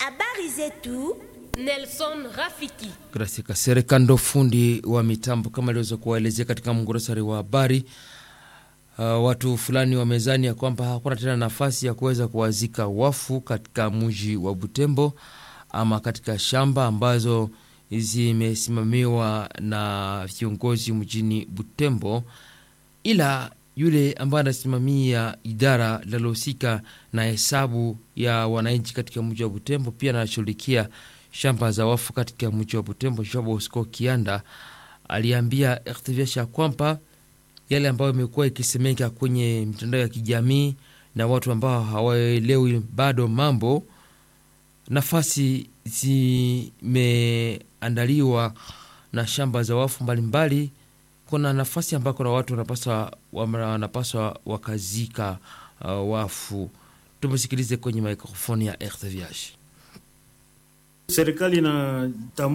Habari zetu Nelson Rafiki. Gracia Kasereka ndo fundi wa mitambo kama iliweza kuwaelezea katika mgorosari wa habari. Uh, watu fulani wamezani ya kwamba hakuna tena nafasi ya kuweza kuwazika wafu katika mji wa Butembo ama katika shamba ambazo zimesimamiwa na viongozi mjini Butembo, ila yule ambaye anasimamia idara linalohusika na hesabu ya wananchi katika mji wa Butembo pia anashughulikia shamba za wafu katika mji wa Butembo, Jean Bosco Kianda aliambia RTVH ya kwamba yale ambayo imekuwa ikisemeka kwenye mitandao ya kijamii na watu ambao hawaelewi bado mambo, nafasi zimeandaliwa na shamba za wafu mbalimbali mbali. Kuna nafasi ambako na watu wanapaswa wanapaswa wakazika uh, wafu. Tumsikilize kwenye mikrofoni ya RTVH. Serikali na